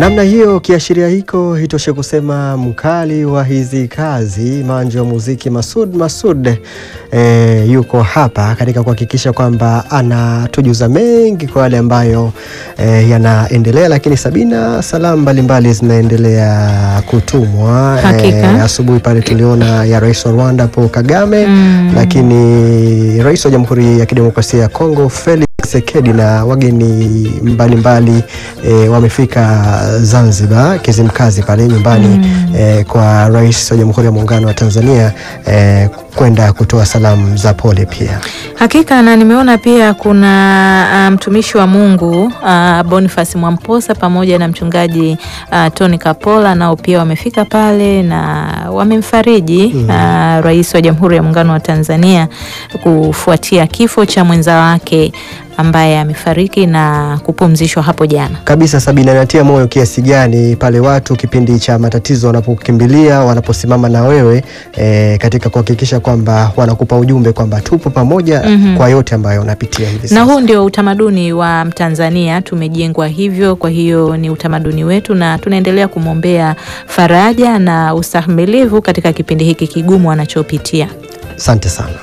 Namna hiyo kiashiria hiko hitoshe kusema mkali wa hizi kazi manjo wa muziki Masud Masud e, yuko hapa katika kuhakikisha kwamba anatujuza mengi kwa yale ambayo e, yanaendelea, lakini Sabina, salamu mbalimbali zinaendelea kutumwa Hakika. asubuhi pale tuliona ya rais wa Rwanda Paul Kagame Mm. lakini rais wa Jamhuri ya Kidemokrasia ya Kongo Felix Tshisekedi na wageni mbalimbali e, wamefika Zanzibar Kizimkazi pale nyumbani e, kwa rais wa Jamhuri ya Muungano wa Tanzania e, kwenda kutoa salamu za pole pia. Hakika na nimeona pia kuna ah, mtumishi wa Mungu ah, Boniface Mwamposa pamoja na mchungaji ah, Tony Kapola nao pia wamefika pale na wamemfariji ah, rais wa Jamhuri ya Muungano wa Tanzania kufuatia kifo cha mwenza wake ambaye amefariki na kupumzishwa hapo jana. Kabisa Sabina, inatia moyo kiasi gani pale watu kipindi cha matatizo wanapokimbilia, wanaposimama na wewe e, katika kuhakikisha kwamba wanakupa ujumbe kwamba tupo pamoja Mhm. kwa yote ambayo unapitia hivi Na sasa. huu ndio utamaduni wa Mtanzania, tumejengwa hivyo. Kwa hiyo ni utamaduni wetu, na tunaendelea kumwombea faraja na ustahimilivu katika kipindi hiki kigumu anachopitia. Asante sana.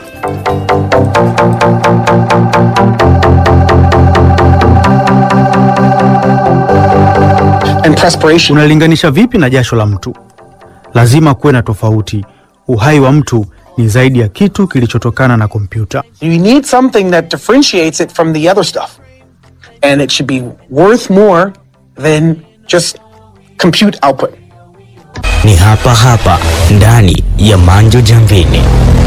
and perspiration. Unalinganisha vipi na jasho la mtu? Lazima kuwe na tofauti. Uhai wa mtu ni zaidi ya kitu kilichotokana na kompyuta. You need something that differentiates it from the other stuff. And it should be worth more than just compute output. Ni hapa hapa ndani ya Manjo Jamvini.